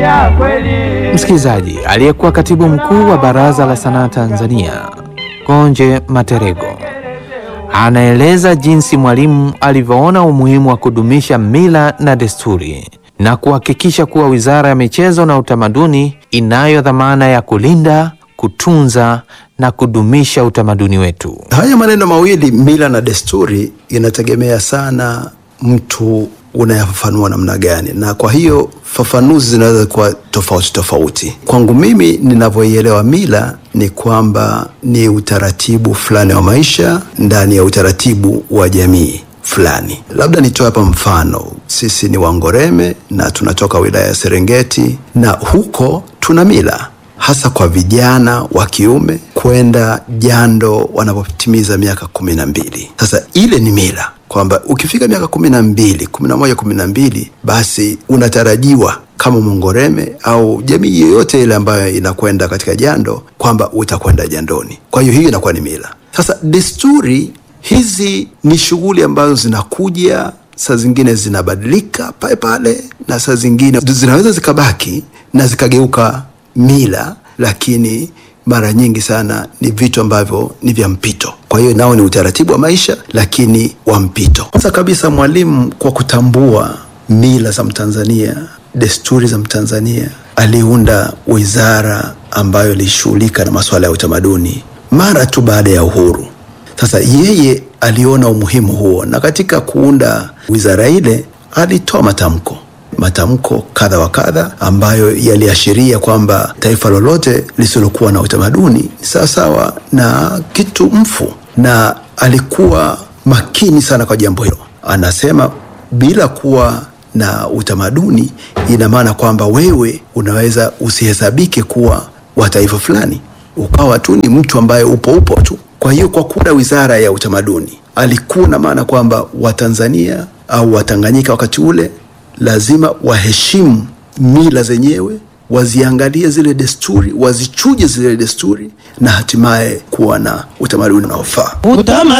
Msikilizaji, aliyekuwa katibu mkuu wa Baraza la Sanaa Tanzania Konje Materego anaeleza jinsi Mwalimu alivyoona umuhimu wa kudumisha mila na desturi na kuhakikisha kuwa Wizara ya Michezo na Utamaduni inayo dhamana ya kulinda, kutunza na kudumisha utamaduni wetu. Haya maneno mawili mila na desturi inategemea sana mtu unayafafanua namna gani, na kwa hiyo fafanuzi zinaweza kuwa tofauti tofauti. Kwangu mimi ninavyoielewa mila ni kwamba ni utaratibu fulani wa maisha ndani ya utaratibu wa jamii fulani. Labda nitoe hapa mfano, sisi ni Wangoreme na tunatoka wilaya ya Serengeti, na huko tuna mila hasa kwa vijana wa kiume kwenda jando wanapotimiza miaka kumi na mbili. Sasa ile ni mila kwamba ukifika miaka kumi na mbili, kumi na moja, kumi na mbili, basi unatarajiwa kama Mongoreme au jamii yoyote ile ambayo inakwenda katika jando kwamba utakwenda jandoni. Kwa hiyo hiyo inakuwa ni mila. Sasa desturi hizi ni shughuli ambazo zinakuja, saa zingine zinabadilika pale pale, na saa zingine zinaweza zikabaki na zikageuka mila, lakini mara nyingi sana ni vitu ambavyo ni vya mpito. Kwa hiyo nao ni utaratibu wa maisha, lakini wa mpito. Kwanza kabisa, Mwalimu kwa kutambua mila za Mtanzania, desturi za Mtanzania, aliunda wizara ambayo ilishughulika na masuala ya utamaduni mara tu baada ya uhuru. Sasa yeye aliona umuhimu huo, na katika kuunda wizara ile alitoa matamko matamko kadha wa kadha ambayo yaliashiria kwamba taifa lolote lisilokuwa na utamaduni ni sawasawa na kitu mfu, na alikuwa makini sana kwa jambo hilo. Anasema bila kuwa na utamaduni, ina maana kwamba wewe unaweza usihesabike kuwa wa taifa fulani, ukawa tu ni mtu ambaye upo upo tu. Kwa hiyo kwa kuunda wizara ya utamaduni, alikuwa na maana kwamba Watanzania au Watanganyika wakati ule lazima waheshimu mila zenyewe, waziangalie zile desturi, wazichuje zile desturi, na hatimaye kuwa na utamaduni unaofaa.